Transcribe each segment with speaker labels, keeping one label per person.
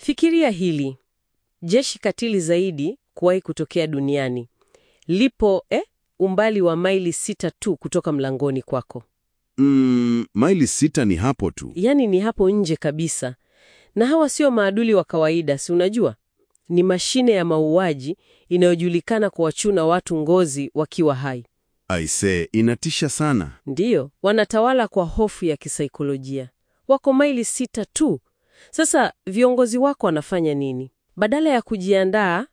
Speaker 1: Fikiria hili. Jeshi katili zaidi kuwahi kutokea duniani lipo eh, umbali wa maili sita tu kutoka mlangoni kwako.
Speaker 2: Mm, maili sita ni hapo tu.
Speaker 1: Yaani ni hapo nje kabisa. Na hawa sio maadui wa kawaida, si unajua? Ni mashine ya mauaji inayojulikana kuwachuna watu ngozi wakiwa hai.
Speaker 2: Aisee, inatisha sana.
Speaker 1: Ndiyo, wanatawala kwa hofu ya kisaikolojia. Wako maili sita tu. Sasa viongozi wako wanafanya nini? Badala ya kujiandaa,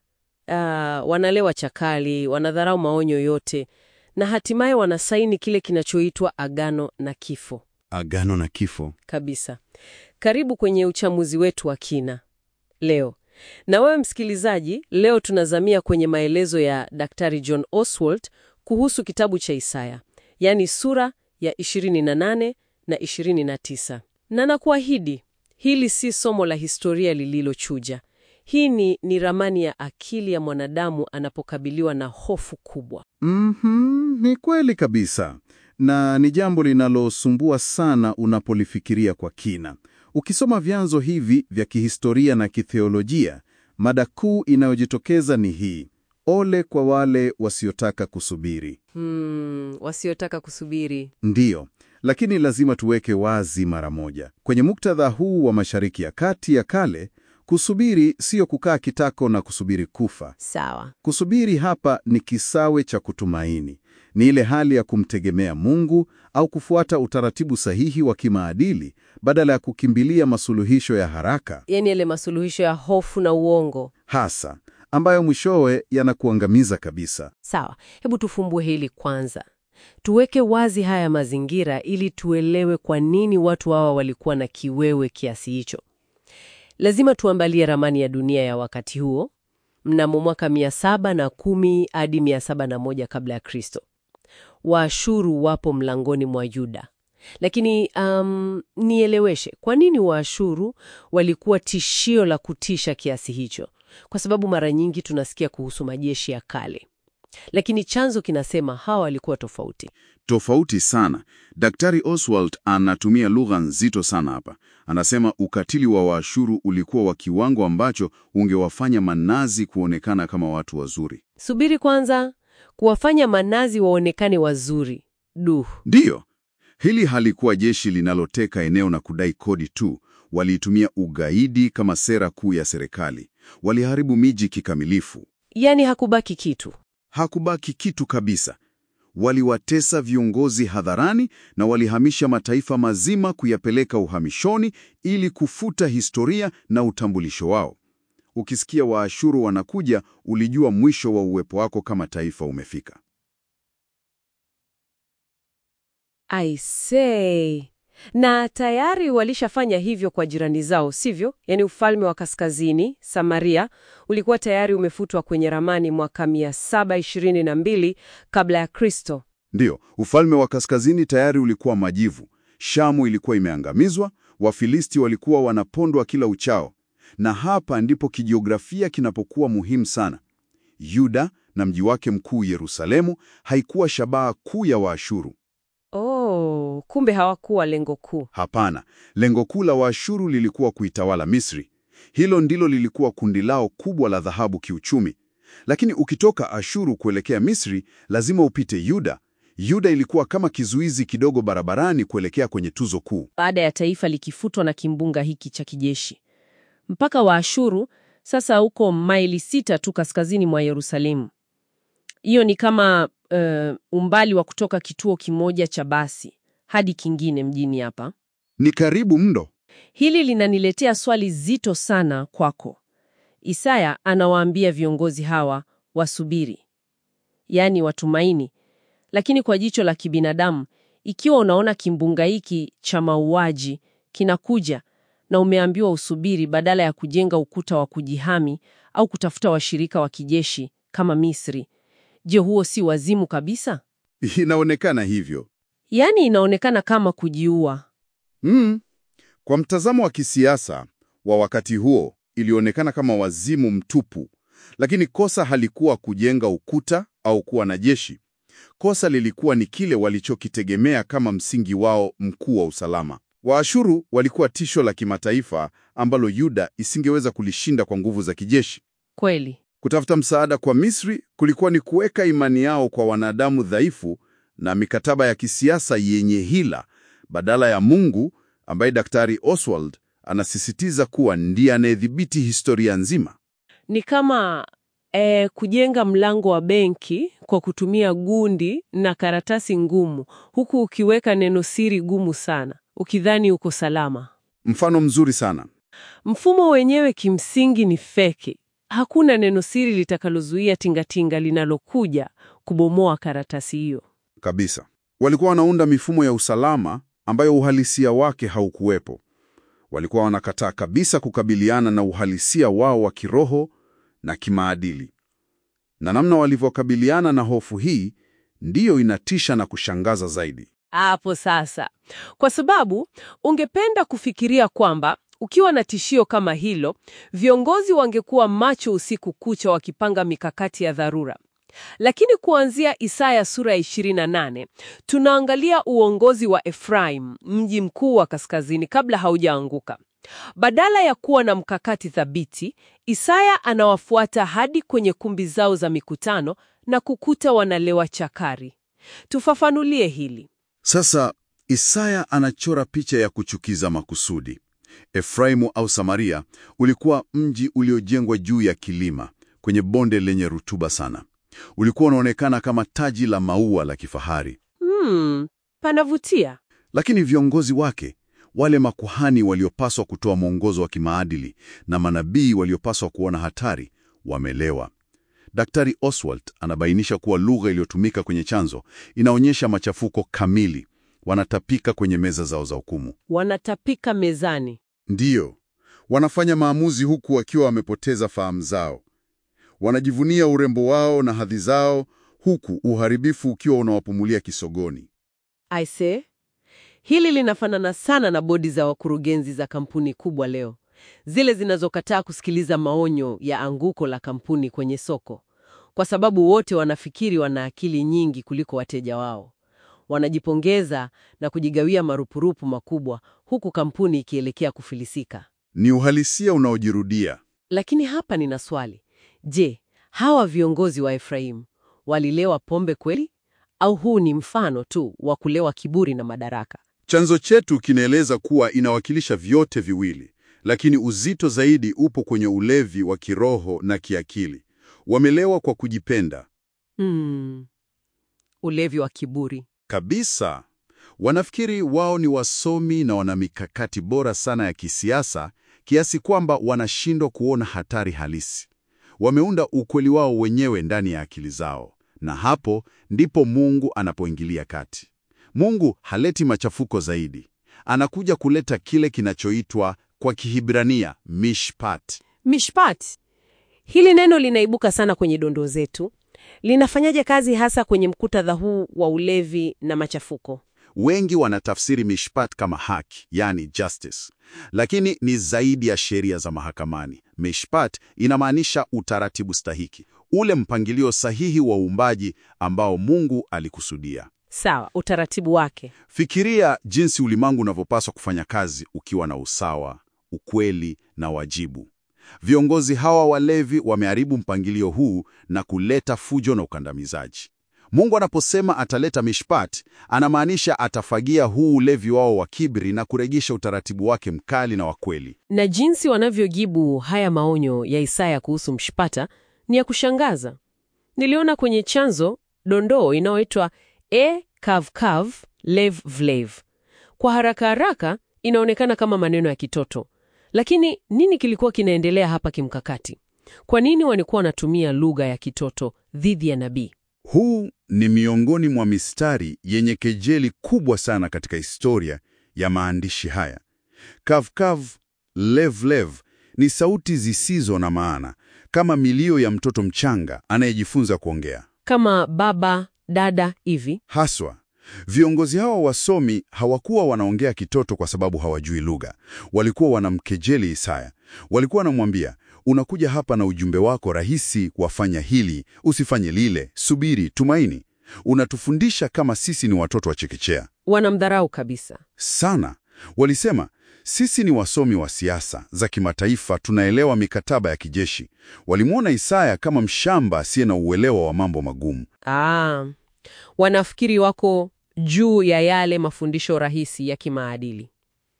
Speaker 1: ah, wanalewa chakali, wanadharau maonyo yote, na hatimaye wanasaini kile kinachoitwa agano na kifo
Speaker 2: Agano na kifo.
Speaker 1: kabisa. Karibu kwenye uchamuzi wetu wa kina leo. Na wewe msikilizaji, leo tunazamia kwenye maelezo ya Daktari John Oswald kuhusu kitabu cha Isaya, yaani sura ya 28 na 29. Na nakuahidi, hili si somo la historia lililochuja. Hii ni, ni ramani ya akili ya mwanadamu anapokabiliwa na hofu kubwa.
Speaker 3: Mhm, ni kweli kabisa, na ni jambo linalosumbua sana unapolifikiria kwa kina. Ukisoma vyanzo hivi vya kihistoria na kitheolojia, mada kuu inayojitokeza ni hii: ole kwa wale wasiotaka kusubiri.
Speaker 1: Hmm, wasiotaka kusubiri.
Speaker 3: Ndiyo, lakini lazima tuweke wazi mara moja, kwenye muktadha huu wa Mashariki ya Kati ya kale, kusubiri siyo kukaa kitako na kusubiri kufa.
Speaker 1: Sawa.
Speaker 3: Kusubiri hapa ni kisawe cha kutumaini. Ni ile hali ya kumtegemea Mungu au kufuata utaratibu sahihi wa kimaadili badala ya kukimbilia masuluhisho ya haraka
Speaker 1: Yaani yale masuluhisho ya hofu na uongo.
Speaker 3: hasa ambayo mwishowe yanakuangamiza kabisa.
Speaker 1: Sawa, hebu tufumbue hili kwanza. Tuweke wazi haya mazingira ili tuelewe kwa nini watu hawa walikuwa na kiwewe kiasi hicho. Lazima tuangalie ramani ya dunia ya wakati huo, mnamo mwaka 710 hadi 701 kabla ya Kristo. Waashuru wapo mlangoni mwa Yuda. Lakini um, nieleweshe, kwa nini Waashuru walikuwa tishio la kutisha kiasi hicho? Kwa sababu mara nyingi tunasikia kuhusu majeshi ya kale, lakini chanzo kinasema hawa walikuwa tofauti.
Speaker 2: Tofauti sana. Daktari Oswald anatumia lugha nzito sana hapa. Anasema ukatili wa Waashuru ulikuwa wa kiwango ambacho ungewafanya manazi kuonekana kama watu wazuri.
Speaker 1: Subiri kwanza, kuwafanya manazi waonekane wazuri. Duh,
Speaker 2: Ndiyo, hili halikuwa jeshi linaloteka eneo na kudai kodi tu. Waliitumia ugaidi kama sera kuu ya serikali. Waliharibu miji kikamilifu.
Speaker 1: yaani hakubaki kitu.
Speaker 2: Hakubaki kitu kabisa. Waliwatesa viongozi hadharani na walihamisha mataifa mazima kuyapeleka uhamishoni ili kufuta historia na utambulisho wao. Ukisikia Waashuru wanakuja, ulijua mwisho wa uwepo wako kama taifa umefika.
Speaker 1: I say. Na tayari walishafanya hivyo kwa jirani zao, sivyo? Yaani ufalme wa kaskazini Samaria ulikuwa tayari umefutwa kwenye ramani mwaka 722 kabla ya Kristo.
Speaker 2: Ndiyo, ufalme wa kaskazini tayari ulikuwa majivu. Shamu ilikuwa imeangamizwa, Wafilisti walikuwa wanapondwa kila uchao. Na hapa ndipo kijiografia kinapokuwa muhimu sana. Yuda na mji wake mkuu Yerusalemu haikuwa shabaha kuu ya Waashuru.
Speaker 1: Oh, kumbe hawakuwa lengo kuu.
Speaker 2: Hapana, lengo kuu la Waashuru lilikuwa kuitawala Misri. Hilo ndilo lilikuwa kundi lao kubwa la dhahabu kiuchumi. Lakini ukitoka Ashuru kuelekea Misri, lazima upite Yuda. Yuda ilikuwa kama kizuizi kidogo barabarani kuelekea kwenye tuzo kuu.
Speaker 1: Baada ya taifa likifutwa na kimbunga hiki cha kijeshi, mpaka wa Ashuru sasa uko maili sita tu kaskazini mwa Yerusalemu. Hiyo ni kama eh, umbali wa kutoka kituo kimoja cha basi hadi kingine mjini hapa.
Speaker 2: Ni karibu mno.
Speaker 1: Hili linaniletea swali zito sana kwako. Isaya anawaambia viongozi hawa wasubiri, yaani watumaini, lakini kwa jicho la kibinadamu, ikiwa unaona kimbunga hiki cha mauaji kinakuja na umeambiwa usubiri badala ya kujenga ukuta wa kujihami au kutafuta washirika wa kijeshi kama Misri, je, huo si wazimu kabisa?
Speaker 2: Inaonekana hivyo.
Speaker 1: Yaani inaonekana kama kujiua.
Speaker 2: Mm. Kwa mtazamo wa kisiasa wa wakati huo, ilionekana kama wazimu mtupu, lakini kosa halikuwa kujenga ukuta au kuwa na jeshi. Kosa lilikuwa ni kile walichokitegemea kama msingi wao mkuu wa usalama. Waashuru walikuwa tisho la kimataifa ambalo Yuda isingeweza kulishinda kwa nguvu za kijeshi.
Speaker 1: Kweli.
Speaker 2: Kutafuta msaada kwa Misri kulikuwa ni kuweka imani yao kwa wanadamu dhaifu na mikataba ya kisiasa yenye hila badala ya Mungu ambaye Daktari Oswald anasisitiza kuwa ndiye anayedhibiti historia nzima.
Speaker 1: Ni kama eh, kujenga mlango wa benki kwa kutumia gundi na karatasi ngumu, huku ukiweka neno siri gumu sana, ukidhani uko salama.
Speaker 2: Mfano mzuri sana.
Speaker 1: Mfumo wenyewe kimsingi ni feki. Hakuna neno siri litakalozuia tingatinga linalokuja kubomoa karatasi hiyo.
Speaker 2: Kabisa. Walikuwa wanaunda mifumo ya usalama ambayo uhalisia wake haukuwepo. Walikuwa wanakataa kabisa kukabiliana na uhalisia wao wa kiroho na kimaadili. Na namna walivyokabiliana na hofu hii ndiyo inatisha na kushangaza zaidi.
Speaker 1: Hapo sasa, kwa sababu ungependa kufikiria kwamba ukiwa na tishio kama hilo, viongozi wangekuwa macho usiku kucha wakipanga mikakati ya dharura. Lakini kuanzia Isaya sura ya 28 tunaangalia uongozi wa Efraim, mji mkuu wa kaskazini, kabla haujaanguka. Badala ya kuwa na mkakati thabiti, Isaya anawafuata hadi kwenye kumbi zao za mikutano na kukuta wanalewa chakari. Tufafanulie hili.
Speaker 2: Sasa Isaya anachora picha ya kuchukiza makusudi. Efraimu au Samaria ulikuwa mji uliojengwa juu ya kilima kwenye bonde lenye rutuba sana. Ulikuwa unaonekana kama taji la maua la kifahari,
Speaker 1: Hmm, panavutia.
Speaker 2: lakini viongozi wake, wale makuhani waliopaswa kutoa mwongozo wa kimaadili na manabii waliopaswa kuona hatari, wamelewa. Daktari Oswald anabainisha kuwa lugha iliyotumika kwenye chanzo inaonyesha machafuko kamili. Wanatapika kwenye meza zao za hukumu.
Speaker 1: Wanatapika mezani.
Speaker 2: Ndiyo, wanafanya maamuzi huku wakiwa wamepoteza fahamu zao. Wanajivunia urembo wao na hadhi zao, huku uharibifu ukiwa unawapumulia kisogoni.
Speaker 1: Aise, hili linafanana sana na bodi za wakurugenzi za kampuni kubwa leo, zile zinazokataa kusikiliza maonyo ya anguko la kampuni kwenye soko, kwa sababu wote wanafikiri wana akili nyingi kuliko wateja wao. Wanajipongeza na kujigawia marupurupu makubwa, huku kampuni ikielekea kufilisika.
Speaker 2: Ni uhalisia unaojirudia.
Speaker 1: Lakini hapa nina swali. Je, hawa viongozi wa Efraimu walilewa pombe kweli? Au huu ni mfano tu wa kulewa kiburi na madaraka?
Speaker 2: Chanzo chetu kinaeleza kuwa inawakilisha vyote viwili, lakini uzito zaidi upo kwenye ulevi wa kiroho na kiakili. Wamelewa kwa kujipenda
Speaker 1: Hmm. Ulevi wa kiburi.
Speaker 2: kabisa. Wanafikiri wao ni wasomi na wana mikakati bora sana ya kisiasa kiasi kwamba wanashindwa kuona hatari halisi. Wameunda ukweli wao wenyewe ndani ya akili zao, na hapo ndipo Mungu anapoingilia kati. Mungu haleti machafuko zaidi, anakuja kuleta kile kinachoitwa kwa Kihibrania mishpat.
Speaker 1: Mishpat. Hili neno linaibuka sana kwenye dondoo zetu. Linafanyaje kazi hasa kwenye mkutadha huu wa ulevi na machafuko?
Speaker 2: Wengi wanatafsiri mishpat kama haki, yani justice, lakini ni zaidi ya sheria za mahakamani. Mishpat inamaanisha utaratibu stahiki, ule mpangilio sahihi wa uumbaji ambao Mungu alikusudia.
Speaker 1: Sawa, utaratibu wake.
Speaker 2: Fikiria jinsi ulimwengu unavyopaswa kufanya kazi ukiwa na usawa, ukweli na wajibu. Viongozi hawa walevi wameharibu mpangilio huu na kuleta fujo na ukandamizaji. Mungu anaposema ataleta mishpat, anamaanisha atafagia huu ulevi wao wa kiburi na kurejesha utaratibu wake mkali na wa kweli.
Speaker 1: Na jinsi wanavyojibu haya maonyo ya Isaya kuhusu mshpata ni ya kushangaza. Niliona kwenye chanzo dondoo inayoitwa e kavkav lev vlev. Kwa haraka haraka inaonekana kama maneno ya kitoto, lakini nini kilikuwa kinaendelea hapa kimkakati? Kwa nini walikuwa wanatumia lugha ya kitoto dhidi ya nabii?
Speaker 2: Huu ni miongoni mwa mistari yenye kejeli kubwa sana katika historia ya maandishi haya. Kavkav, levlev ni sauti zisizo na maana, kama milio ya mtoto mchanga anayejifunza kuongea.
Speaker 1: Kama baba dada hivi.
Speaker 2: Haswa, viongozi hawa wasomi hawakuwa wanaongea kitoto kwa sababu hawajui lugha. Walikuwa wanamkejeli Isaya. Walikuwa wanamwambia, unakuja hapa na ujumbe wako rahisi, wafanya hili, usifanye lile, subiri, tumaini. Unatufundisha kama sisi ni watoto wa chekechea.
Speaker 1: Wanamdharau kabisa.
Speaker 2: Sana. Walisema, sisi ni wasomi wa siasa za kimataifa, tunaelewa mikataba ya kijeshi. Walimwona Isaya kama mshamba asiye na uelewa wa mambo magumu.
Speaker 1: Ah, wanafikiri wako juu ya yale mafundisho rahisi ya kimaadili.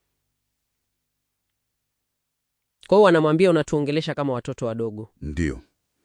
Speaker 1: Kwa hiyo wanamwambia unatuongelesha kama watoto wadogo.
Speaker 2: Ndiyo.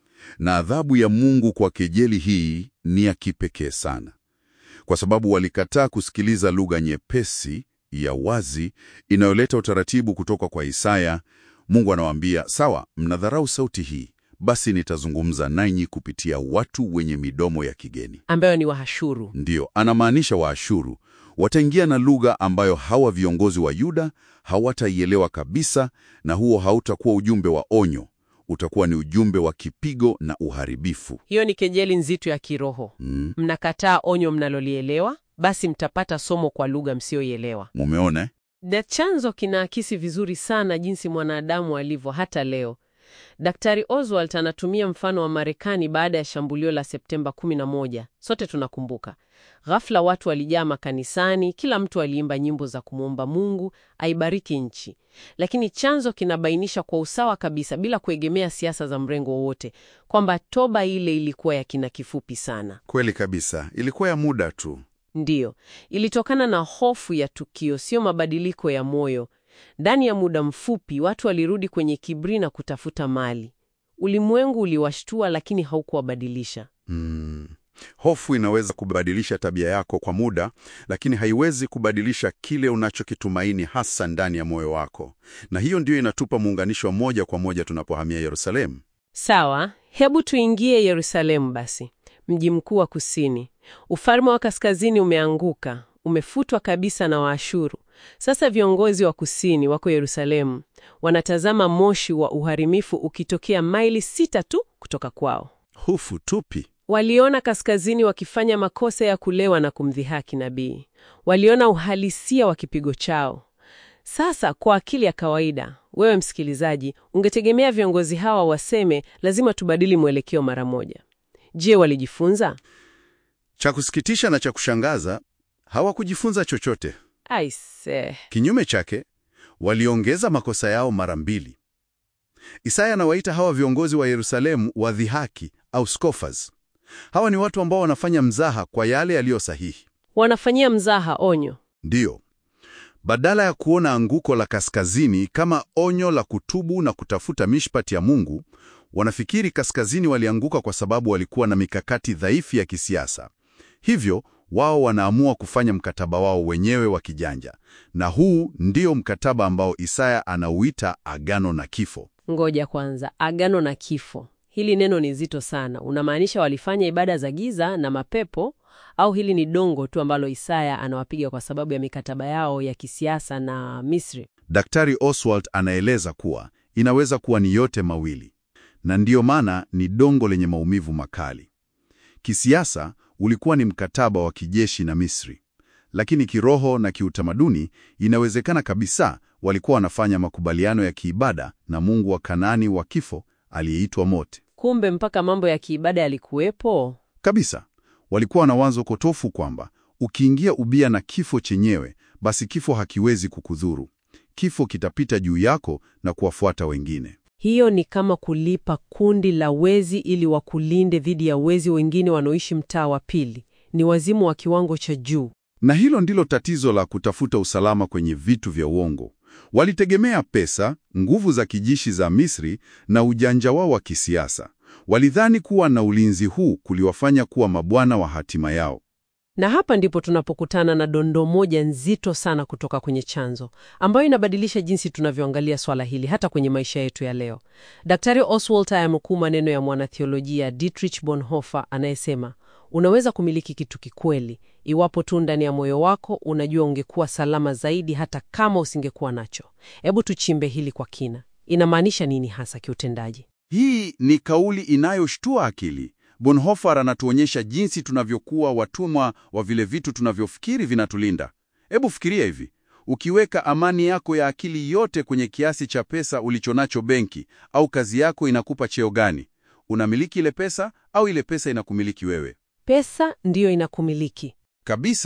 Speaker 2: Na adhabu ya Mungu kwa kejeli hii ni ya kipekee sana, kwa sababu walikataa kusikiliza lugha nyepesi ya wazi inayoleta utaratibu kutoka kwa Isaya. Mungu anawaambia, sawa, mnadharau sauti hii, basi nitazungumza nanyi kupitia watu wenye midomo ya kigeni.
Speaker 1: Ambayo ni Wahashuru.
Speaker 2: Ndiyo, anamaanisha Waashuru. Wataingia na lugha ambayo hawa viongozi wa Yuda hawataielewa kabisa, na huo hautakuwa ujumbe wa onyo, utakuwa ni ujumbe wa kipigo na uharibifu.
Speaker 1: Hiyo ni kejeli nzito ya kiroho.
Speaker 2: Mm,
Speaker 1: Mnakataa onyo mnalolielewa, basi mtapata somo kwa lugha msioielewa.
Speaker 2: mumeona eh?
Speaker 1: Na chanzo kinaakisi vizuri sana jinsi mwanadamu alivyo hata leo. Daktari Oswald anatumia mfano wa Marekani baada ya shambulio la Septemba 11. Sote tunakumbuka. Ghafla watu walijaa makanisani, kila mtu aliimba nyimbo za kumwomba Mungu aibariki nchi. Lakini chanzo kinabainisha kwa usawa kabisa bila kuegemea siasa za mrengo wowote kwamba toba ile ilikuwa ya kina kifupi sana.
Speaker 2: Kweli kabisa, ilikuwa ya muda tu.
Speaker 1: Ndiyo, ilitokana na hofu ya tukio, sio mabadiliko ya moyo. Ndani ya muda mfupi watu walirudi kwenye kiburi na kutafuta mali. Ulimwengu uliwashtua, lakini haukuwabadilisha.
Speaker 2: Mm. Hofu inaweza kubadilisha tabia yako kwa muda, lakini haiwezi kubadilisha kile unachokitumaini hasa ndani ya moyo wako. Na hiyo ndiyo inatupa muunganisho wa moja kwa moja tunapohamia Yerusalemu.
Speaker 1: Sawa, hebu tuingie Yerusalemu basi, mji mkuu wa kusini. Ufalme wa kaskazini umeanguka, umefutwa kabisa na Waashuru. Sasa viongozi wa kusini wako Yerusalemu, wanatazama moshi wa uharibifu ukitokea maili sita tu kutoka kwao.
Speaker 2: Hofu tupi?
Speaker 1: Waliona kaskazini wakifanya makosa ya kulewa na kumdhihaki nabii. Waliona uhalisia wa kipigo chao. Sasa kwa akili ya kawaida, wewe msikilizaji, ungetegemea viongozi hawa waseme lazima tubadili mwelekeo mara moja. Je, walijifunza?
Speaker 2: Cha kusikitisha na cha kushangaza, hawakujifunza chochote.
Speaker 1: Aise,
Speaker 2: Kinyume chake, waliongeza makosa yao mara mbili. Isaya anawaita hawa viongozi wa Yerusalemu wadhihaki au scoffers. Hawa ni watu ambao wanafanya mzaha kwa yale yaliyo sahihi.
Speaker 1: wanafanyia mzaha onyo.
Speaker 2: Ndiyo, badala ya kuona anguko la kaskazini kama onyo la kutubu na kutafuta mishpati ya Mungu, wanafikiri kaskazini walianguka kwa sababu walikuwa na mikakati dhaifu ya kisiasa. Hivyo wao wanaamua kufanya mkataba wao wenyewe wa kijanja, na huu ndio mkataba ambao Isaya anauita agano na kifo.
Speaker 1: Ngoja kwanza, agano na kifo. Hili neno ni zito sana. Unamaanisha walifanya ibada za giza na mapepo, au hili ni dongo tu ambalo Isaya anawapiga kwa sababu ya mikataba yao ya kisiasa na Misri?
Speaker 2: Daktari Oswald anaeleza kuwa inaweza kuwa ni yote mawili, na ndiyo maana ni dongo lenye maumivu makali. Kisiasa ulikuwa ni mkataba wa kijeshi na Misri, lakini kiroho na kiutamaduni inawezekana kabisa walikuwa wanafanya makubaliano ya kiibada na mungu wa Kanaani wa kifo aliyeitwa Mot.
Speaker 1: Kumbe mpaka mambo ya kiibada yalikuwepo.
Speaker 2: Kabisa, walikuwa na wazo kotofu kwamba ukiingia ubia na kifo chenyewe, basi kifo hakiwezi kukudhuru. Kifo kitapita juu yako na kuwafuata wengine.
Speaker 1: Hiyo ni kama kulipa kundi la wezi ili wakulinde dhidi ya wezi wengine wanaoishi mtaa wa pili. Ni wazimu wa kiwango cha juu.
Speaker 2: Na hilo ndilo tatizo la kutafuta usalama kwenye vitu vya uongo. Walitegemea pesa, nguvu za kijeshi za Misri na ujanja wao wa kisiasa. Walidhani kuwa na ulinzi huu kuliwafanya kuwa mabwana wa hatima yao.
Speaker 1: Na hapa ndipo tunapokutana na dondoo moja nzito sana kutoka kwenye chanzo, ambayo inabadilisha jinsi tunavyoangalia swala hili hata kwenye maisha yetu ya leo. Daktari Oswald ayamkuu maneno ya mwanathiolojia Dietrich Bonhoeffer anayesema, unaweza kumiliki kitu kikweli iwapo tu ndani ya moyo wako unajua ungekuwa salama zaidi hata kama usingekuwa nacho. Hebu tuchimbe hili kwa kina. Inamaanisha nini hasa kiutendaji?
Speaker 2: Hii ni kauli inayoshtua akili. Bonhoeffer anatuonyesha jinsi tunavyokuwa watumwa wa vile vitu tunavyofikiri vinatulinda. Hebu fikiria hivi, ukiweka amani yako ya akili yote kwenye kiasi cha pesa ulichonacho benki, au kazi yako inakupa cheo gani? Unamiliki ile pesa au ile pesa inakumiliki wewe?
Speaker 1: Pesa ndiyo inakumiliki.
Speaker 2: Kabisa.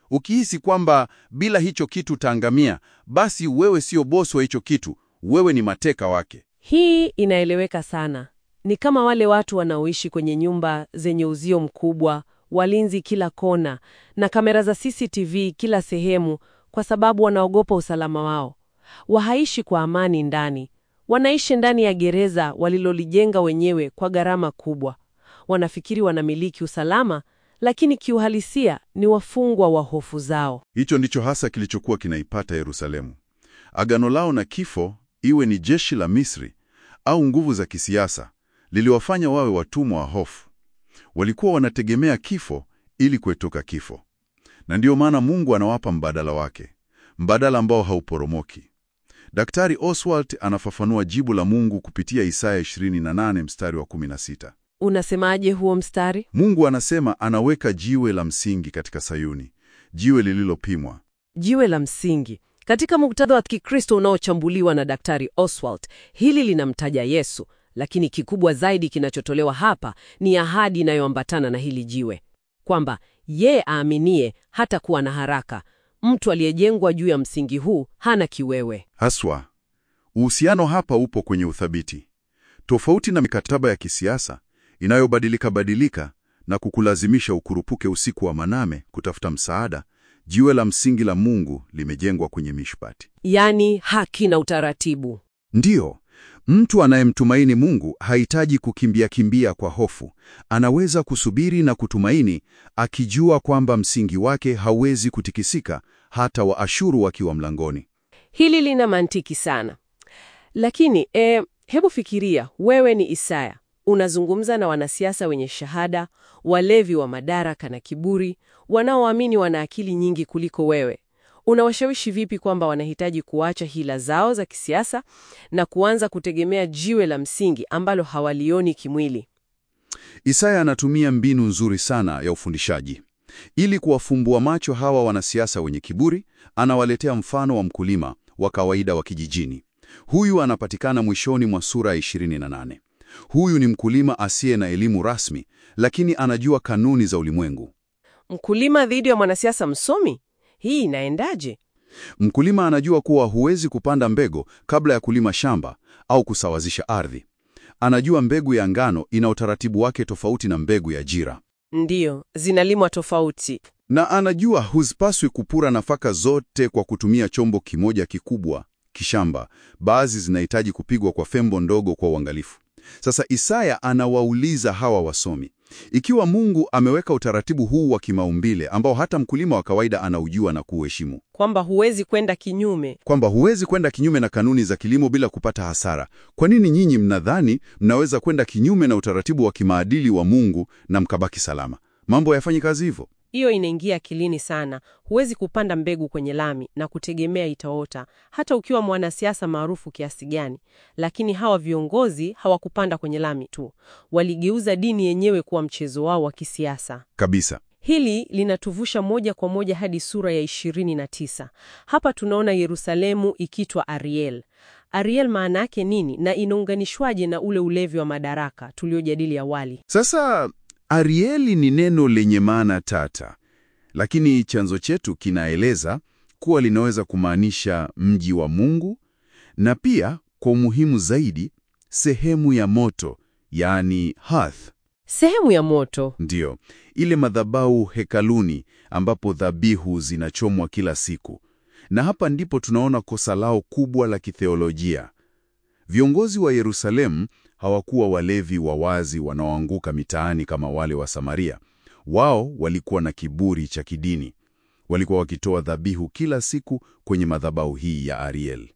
Speaker 3: Ukihisi kwamba bila hicho kitu utaangamia, basi wewe sio bosi wa hicho kitu, wewe ni mateka wake.
Speaker 1: Hii inaeleweka sana. Ni kama wale watu wanaoishi kwenye nyumba zenye uzio mkubwa, walinzi kila kona na kamera za CCTV kila sehemu, kwa sababu wanaogopa usalama wao. Wahaishi kwa amani ndani, wanaishi ndani ya gereza walilolijenga wenyewe kwa gharama kubwa. Wanafikiri wanamiliki usalama, lakini kiuhalisia ni wafungwa wa hofu zao.
Speaker 2: Hicho ndicho hasa kilichokuwa kinaipata Yerusalemu. Agano lao na kifo, iwe ni jeshi la Misri au nguvu za kisiasa, liliwafanya wawe watumwa wa hofu. Walikuwa wanategemea kifo ili kuetoka kifo, na ndiyo maana Mungu anawapa mbadala wake, mbadala ambao hauporomoki. Daktari Oswald anafafanua jibu la Mungu kupitia Isaya 28 mstari wa 16.
Speaker 1: Unasemaje huo mstari?
Speaker 2: Mungu anasema anaweka jiwe la msingi katika Sayuni, jiwe lililopimwa.
Speaker 1: Jiwe la msingi. Katika muktadha wa Kikristo unaochambuliwa na Daktari Oswald, hili linamtaja Yesu, lakini kikubwa zaidi kinachotolewa hapa ni ahadi inayoambatana na hili jiwe, kwamba yeye aaminie hata kuwa na haraka. Mtu aliyejengwa juu ya msingi huu hana kiwewe.
Speaker 2: Haswa, uhusiano hapa upo kwenye uthabiti, tofauti na mikataba ya kisiasa inayobadilika badilika na kukulazimisha ukurupuke usiku wa manane kutafuta msaada. Jiwe la msingi la Mungu limejengwa kwenye mishpati.
Speaker 1: Yaani haki na utaratibu.
Speaker 2: Ndiyo, mtu anayemtumaini Mungu hahitaji kukimbia kimbia kwa hofu. Anaweza kusubiri na kutumaini, akijua kwamba msingi wake hauwezi kutikisika, hata Waashuru wakiwa mlangoni.
Speaker 1: Hili lina mantiki sana, lakini e, hebu fikiria, wewe ni Isaya, unazungumza na wanasiasa wenye shahada, walevi wa madaraka na kiburi, wanaoamini wana akili nyingi kuliko wewe. Unawashawishi vipi kwamba wanahitaji kuacha hila zao za kisiasa na kuanza kutegemea jiwe la msingi ambalo hawalioni kimwili?
Speaker 2: Isaya anatumia mbinu nzuri sana ya ufundishaji. Ili kuwafumbua macho hawa wanasiasa wenye kiburi, anawaletea mfano wa mkulima wa kawaida wa kijijini. Huyu anapatikana mwishoni mwa sura ya 28. Huyu ni mkulima asiye na elimu rasmi, lakini anajua kanuni za ulimwengu.
Speaker 1: Mkulima dhidi ya mwanasiasa msomi? Hii inaendaje?
Speaker 2: Mkulima anajua kuwa huwezi kupanda mbegu kabla ya kulima shamba au kusawazisha ardhi. Anajua mbegu ya ngano ina utaratibu wake tofauti na mbegu ya jira,
Speaker 1: Ndiyo, zinalimwa tofauti.
Speaker 2: na anajua huzipaswi kupura nafaka zote kwa kutumia chombo kimoja kikubwa kishamba. Baadhi zinahitaji kupigwa kwa fembo ndogo kwa uangalifu. Sasa Isaya anawauliza hawa wasomi, ikiwa Mungu ameweka utaratibu huu wa kimaumbile ambao hata mkulima wa kawaida anaujua na kuuheshimu,
Speaker 1: Kwamba huwezi kwenda kinyume.
Speaker 2: kwamba huwezi kwenda kinyume na kanuni za kilimo bila kupata hasara, kwa nini nyinyi mnadhani mnaweza kwenda kinyume na utaratibu wa kimaadili wa Mungu na mkabaki salama? Mambo hayafanyi kazi hivyo.
Speaker 1: Hiyo inaingia akilini sana. Huwezi kupanda mbegu kwenye lami na kutegemea itaota, hata ukiwa mwanasiasa maarufu kiasi gani. Lakini hawa viongozi hawakupanda kwenye lami tu, waligeuza dini yenyewe kuwa mchezo wao wa kisiasa.
Speaker 2: Kabisa.
Speaker 1: Hili linatuvusha moja kwa moja hadi sura ya 29. Hapa tunaona Yerusalemu ikitwa Ariel. Ariel maana yake nini na inaunganishwaje na ule ulevi wa madaraka tuliojadili awali?
Speaker 2: Sasa Arieli ni neno lenye maana tata, lakini chanzo chetu kinaeleza kuwa linaweza kumaanisha mji wa Mungu na pia kwa umuhimu zaidi sehemu ya moto, yaani hearth.
Speaker 1: Sehemu ya moto.
Speaker 2: Ndiyo, ile madhabahu hekaluni ambapo dhabihu zinachomwa kila siku. Na hapa ndipo tunaona kosa lao kubwa la kitheolojia. Viongozi wa Yerusalemu hawakuwa walevi wa wazi wanaoanguka mitaani kama wale wa Samaria. Wao walikuwa na kiburi cha kidini. Walikuwa wakitoa dhabihu kila siku kwenye madhabahu hii ya Ariel.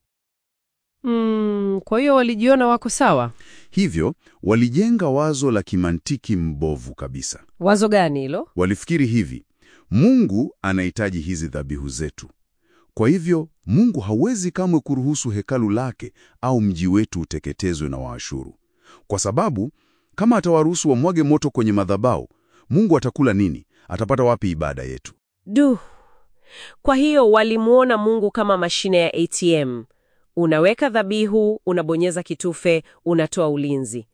Speaker 1: Mm, kwa hiyo walijiona wako sawa.
Speaker 2: Hivyo walijenga wazo la kimantiki mbovu kabisa.
Speaker 1: Wazo gani hilo?
Speaker 2: Walifikiri hivi, Mungu anahitaji hizi dhabihu zetu. Kwa hivyo Mungu hawezi kamwe kuruhusu hekalu lake au mji wetu uteketezwe na Waashuru, kwa sababu kama atawaruhusu wamwage moto kwenye madhabahu, Mungu atakula nini? Atapata wapi ibada yetu?
Speaker 1: Duh. Kwa hiyo walimuona Mungu kama mashine ya ATM. Unaweka dhabihu, unabonyeza kitufe, unatoa ulinzi.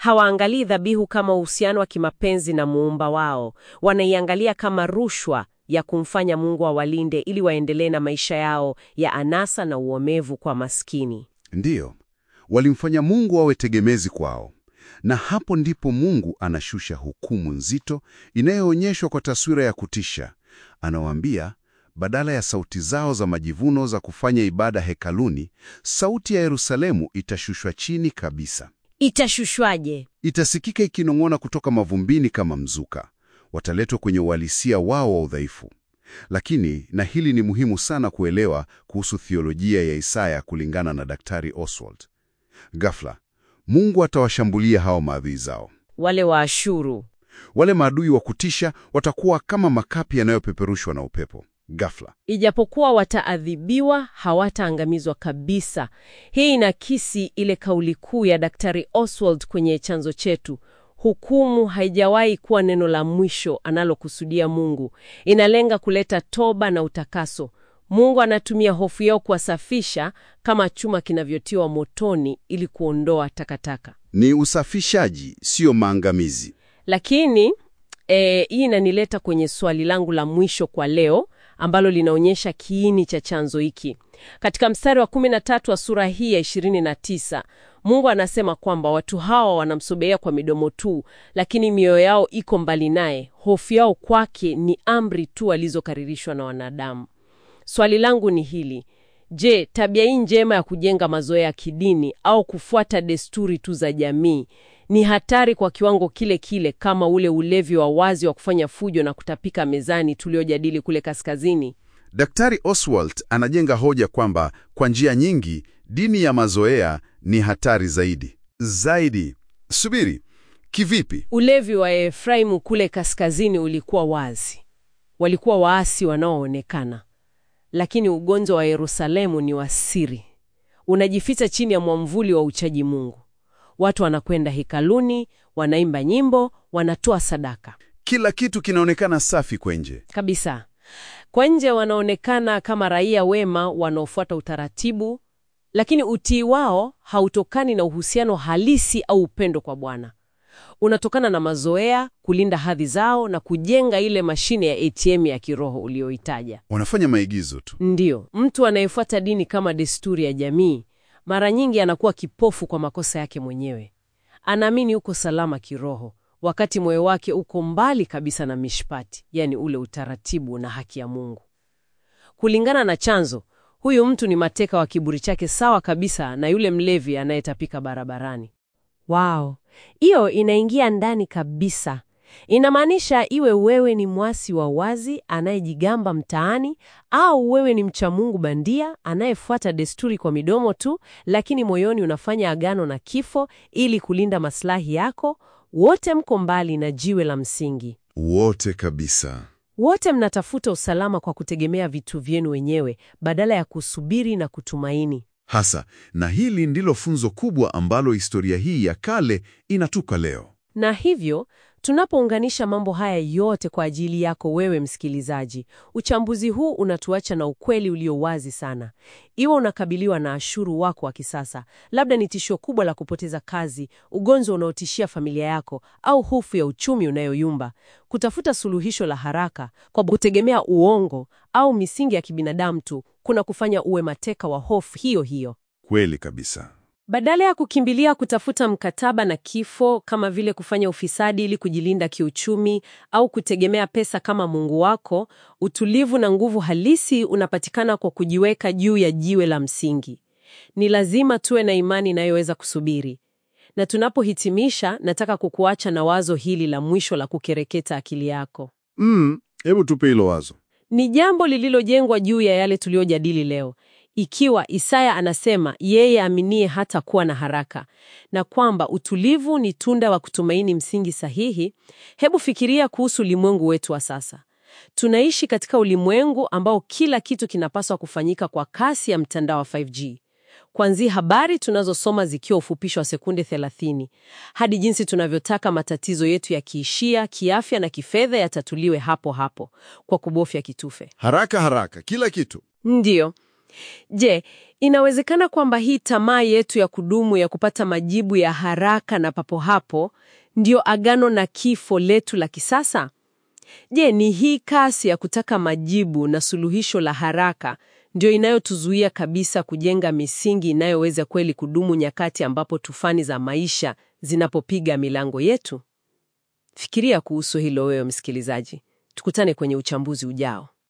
Speaker 1: Hawaangalii dhabihu kama uhusiano wa kimapenzi na muumba wao, wanaiangalia kama rushwa ya kumfanya Mungu awalinde ili waendelee na maisha yao ya anasa na uomevu kwa maskini.
Speaker 2: Ndiyo, walimfanya Mungu awe tegemezi kwao, na hapo ndipo Mungu anashusha hukumu nzito inayoonyeshwa kwa taswira ya kutisha. Anawaambia badala ya sauti zao za majivuno za kufanya ibada hekaluni, sauti ya Yerusalemu itashushwa chini kabisa.
Speaker 1: Itashushwaje?
Speaker 2: Itasikika ikinong'ona kutoka mavumbini kama mzuka. Wataletwa kwenye uhalisia wao wa udhaifu. Lakini, na hili ni muhimu sana kuelewa kuhusu thiolojia ya Isaya kulingana na Daktari Oswald. Ghafla, Mungu atawashambulia hao maadui zao.
Speaker 1: Wale wa Ashuru
Speaker 2: Wale maadui wa kutisha watakuwa kama makapi yanayopeperushwa na upepo. Ghafla.
Speaker 1: Ijapokuwa wataadhibiwa, hawataangamizwa kabisa. Hii inakisi ile kauli kuu ya Daktari Oswald kwenye chanzo chetu: hukumu haijawahi kuwa neno la mwisho analokusudia Mungu. Inalenga kuleta toba na utakaso. Mungu anatumia hofu yao kuwasafisha kama chuma kinavyotiwa motoni ili kuondoa takataka.
Speaker 2: Ni usafishaji, sio maangamizi.
Speaker 1: Lakini eh, hii inanileta kwenye swali langu la mwisho kwa leo ambalo linaonyesha kiini cha chanzo hiki. Katika mstari wa 13 wa sura hii ya 29, Mungu anasema kwamba watu hawa wanamsogelea kwa midomo tu, lakini mioyo yao iko mbali naye. Hofu yao kwake ni amri tu walizokaririshwa na wanadamu. Swali langu ni hili: je, tabia hii njema ya kujenga mazoea ya kidini au kufuata desturi tu za jamii ni hatari kwa kiwango kile kile kama ule ulevi wa wazi wa kufanya fujo na kutapika mezani tuliojadili kule kaskazini?
Speaker 2: Daktari Oswald anajenga hoja kwamba kwa njia nyingi dini ya mazoea ni hatari zaidi. Zaidi. Subiri. Kivipi?
Speaker 1: Ulevi wa Efraimu kule kaskazini ulikuwa wazi, walikuwa waasi wanaoonekana, lakini ugonjwa wa Yerusalemu ni wa siri, unajificha chini ya mwamvuli wa uchaji Mungu. Watu wanakwenda hekaluni, wanaimba nyimbo, wanatoa sadaka
Speaker 2: Kila kitu kinaonekana safi kwa nje.
Speaker 1: kabisa. Kwa nje wanaonekana kama raia wema wanaofuata utaratibu, lakini utii wao hautokani na uhusiano halisi au upendo kwa Bwana. Unatokana na mazoea, kulinda hadhi zao na kujenga ile mashine ya ATM ya kiroho uliyoitaja.
Speaker 2: Wanafanya maigizo tu.
Speaker 1: Ndiyo, mtu anayefuata dini kama desturi ya jamii mara nyingi anakuwa kipofu kwa makosa yake mwenyewe. Anaamini uko salama kiroho, wakati moyo wake uko mbali kabisa na mishpati, yani ule utaratibu na haki ya Mungu. Kulingana na chanzo, huyu mtu ni mateka wa kiburi chake, sawa kabisa na yule mlevi anayetapika barabarani. Wow, hiyo inaingia ndani kabisa. Inamaanisha iwe wewe ni mwasi wa wazi anayejigamba mtaani au wewe ni mcha Mungu bandia anayefuata desturi kwa midomo tu, lakini moyoni unafanya agano na kifo ili kulinda maslahi yako, wote mko mbali na jiwe la msingi.
Speaker 2: Wote kabisa.
Speaker 1: Wote mnatafuta usalama kwa kutegemea vitu vyenu wenyewe badala ya kusubiri na kutumaini.
Speaker 2: Hasa, na hili ndilo funzo kubwa ambalo historia hii ya kale inatupa leo.
Speaker 1: Na hivyo tunapounganisha mambo haya yote kwa ajili yako wewe msikilizaji, uchambuzi huu unatuacha na ukweli ulio wazi sana. Iwe unakabiliwa na Ashuru wako wa kisasa, labda ni tishio kubwa la kupoteza kazi, ugonjwa unaotishia familia yako, au hofu ya uchumi unayoyumba, kutafuta suluhisho la haraka kwa kutegemea uongo au misingi ya kibinadamu tu kuna kufanya uwe mateka wa hofu hiyo hiyo.
Speaker 2: Kweli kabisa.
Speaker 1: Badala ya kukimbilia kutafuta mkataba na kifo kama vile kufanya ufisadi ili kujilinda kiuchumi au kutegemea pesa kama Mungu wako, utulivu na nguvu halisi unapatikana kwa kujiweka juu ya jiwe la msingi. Ni lazima tuwe na imani inayoweza kusubiri. Na tunapohitimisha, nataka kukuacha na wazo hili la mwisho la kukereketa akili yako.
Speaker 2: Mm, hebu tupe hilo wazo.
Speaker 1: Ni jambo lililojengwa juu ya yale tuliyojadili leo. Ikiwa Isaya anasema yeye aminie hata kuwa na haraka na kwamba utulivu ni tunda wa kutumaini msingi sahihi, hebu fikiria kuhusu ulimwengu wetu wa sasa. Tunaishi katika ulimwengu ambao kila kitu kinapaswa kufanyika kwa kasi ya mtandao wa 5G. Kuanzia habari tunazosoma zikiwa ufupisho wa sekunde 30 hadi jinsi tunavyotaka matatizo yetu ya kiishia, kiafya na kifedha yatatuliwe hapo hapo kwa kubofya kitufe.
Speaker 2: Haraka haraka, kila kitu.
Speaker 1: Ndiyo. Je, inawezekana kwamba hii tamaa yetu ya kudumu ya kupata majibu ya haraka na papo hapo ndiyo agano na kifo letu la kisasa? Je, ni hii kasi ya kutaka majibu na suluhisho la haraka ndio inayotuzuia kabisa kujenga misingi inayoweza kweli kudumu nyakati ambapo tufani za maisha zinapopiga milango yetu? Fikiria kuhusu hilo wewe msikilizaji. Tukutane kwenye uchambuzi ujao.